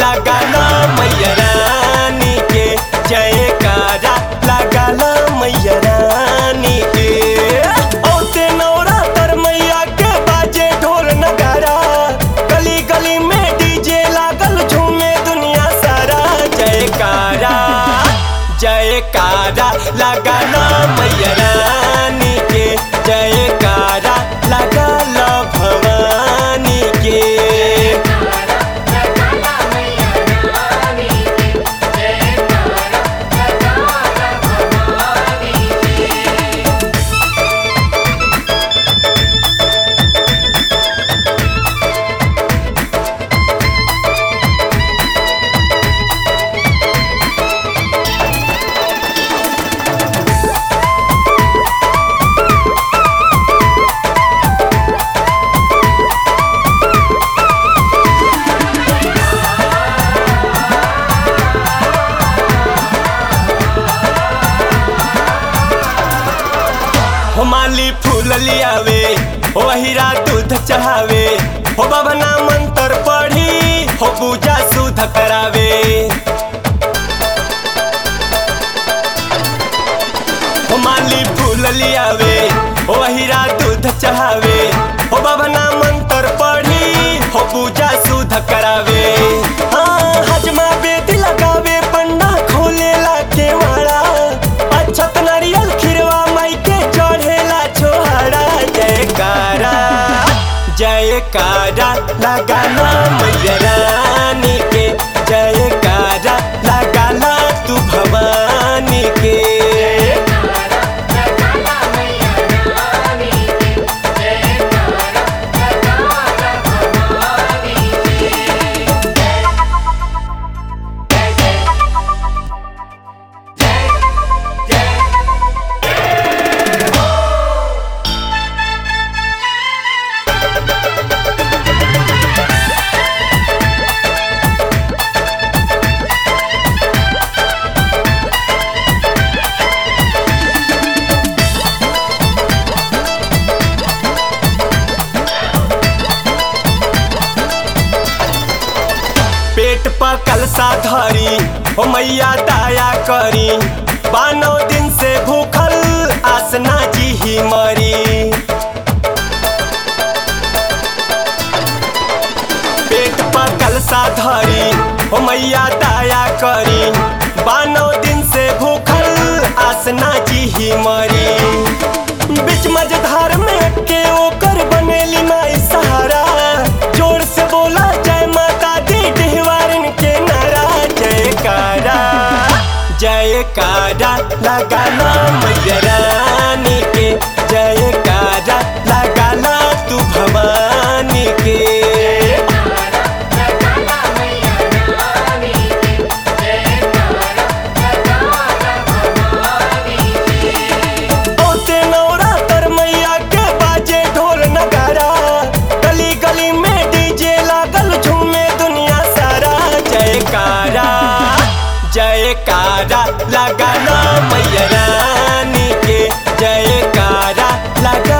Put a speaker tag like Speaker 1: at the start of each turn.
Speaker 1: लगाना मैया रानी के जयकारा लगाना मैया रानी के औते नवरात्र मैया के बाजे ढोल नगारा गली गली में डीजे लागल झूमे दुनिया सारा जयकारा जयकारा लगाना मैया रानी के जयकारा लगाना भवानी के
Speaker 2: लगाना मैया रानी के जयकारा लगाना भवानी के
Speaker 1: हो माली फूल लियावे हो हीरा दूध चढ़ावे हो बभना मंत्र पढ़ी हो पूजा सुध करावे हो माली फूल लियावे हो हीरा दूध चढ़ावे हो बभना मंत्र पढ़ी हो पूजा सुध करावे हाँ हजमा बेदी लगावे पंडा खोलेला केवाड़ा अक्षत नारियल खिरवा माई के चढ़ेला छोहरा जयकारा जयकारा लगाना मैया रानी के जयकारा लगाना तू भवानी के
Speaker 2: लगाना मैया रानी के जयकारा लगाना भवानी के
Speaker 1: पेट पर कलसा धरी हो मैया दया करी बानो दिन से भूखल आसना जी ही मरी पेट पर कलसा धरी हो मैया दया करी बानो दिन से भूखल आसना जी ही मरी बीच मझधार में के ओकर बनेली माई सहारा जोर से बोला जय माता दी डिहवारन के नारा जयकारा जयकारा लगाना मैया रानी के जयकारा लगाना तू भवानी के
Speaker 2: लगाना मैया रानी के जयकारा लगाना भवानी के
Speaker 1: औते नवरात्र मैया के बाजे ढोल नगारा गली गली में डीजे लागल झूमे दुनिया सारा जयकारा जयकारा लगाना मैया रानी के जयकारा लगा